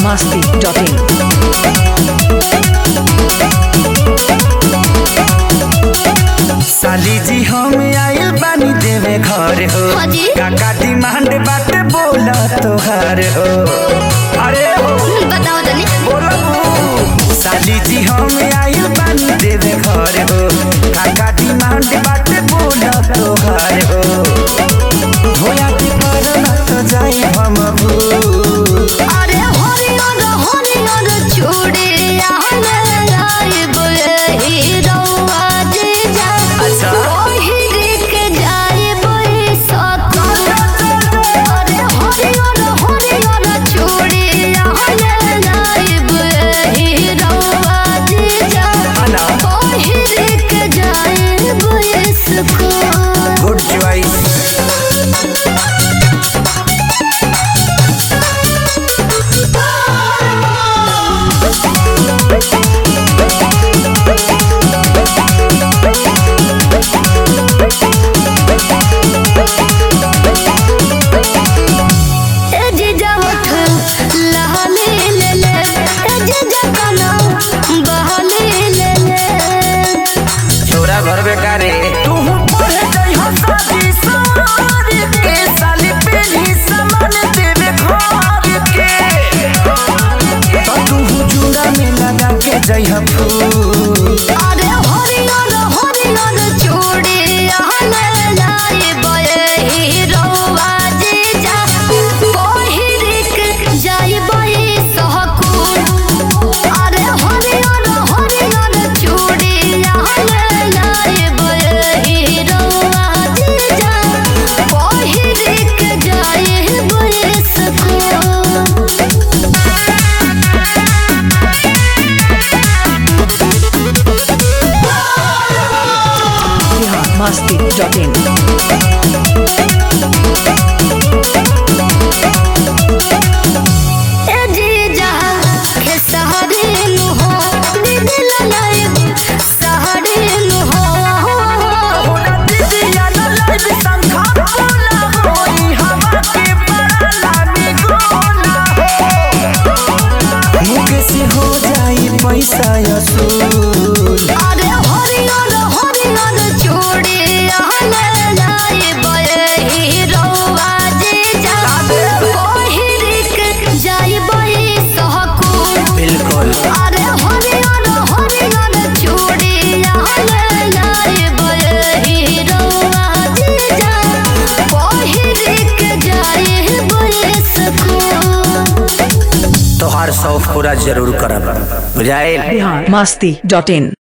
masti.in. साली जी हम आइल बानी देवे घर हो हाजी। काका डिमांड बाटे बोला तोहार हो अरे हो बताओ तनी बोलो साली जी हम आइल बानी देवे घर हो काका डिमांड बाटे बोला तोहार हो होया की परना तो जाई हम भू अरे हरियर हरियर चूड़ी आहले लाइब हीरोआ जे जा अच्छा। ओहिरी के जाइब सकल अरे हरियर हरियर चूड़ी आहले लाइब हीरोआ जे जा अना ओहिरी के जाइब सकल गुड चॉइस ए जीजा उठ लहले ले ले ए जीजा कना बहले ले ले छोरा घर बेकारे तू पढ़े जाई हो शादी सारी के साली पेली सामान देवे घर के तो तू जुड़ा में लगा के जाई हो फूल अरे हरियर हरियर चूड़ी आहले लाई बये हीरोवा जीजा पहिरिक जाई बये सहकुल अरे हरियर हरियर चूड़ी आहले लाई बये हीरोवा जीजा पहिरिक जाई बये सकूल Bihar masti.in. ए जीजा के सहारे नु हो दीदी ललाइब सहारे नु हो होना दीदिया न लाइव संखा बोला होई हवा के बड़ा लामी गोना हो मुके से हो जाई पैसा असूल अरे हरियर हरियर चूड़ी आहले लाइब हीरोवा जीजा पहिरिक जाइब सहकुल बिल्कुल अरे हरियर हरियर चूड़ी आहले लाइब हीरोवा जीजा पहिरिक जाइब सकूल तोहार शौक पूरा जरूर करब बुझाइल Bihar masti.in.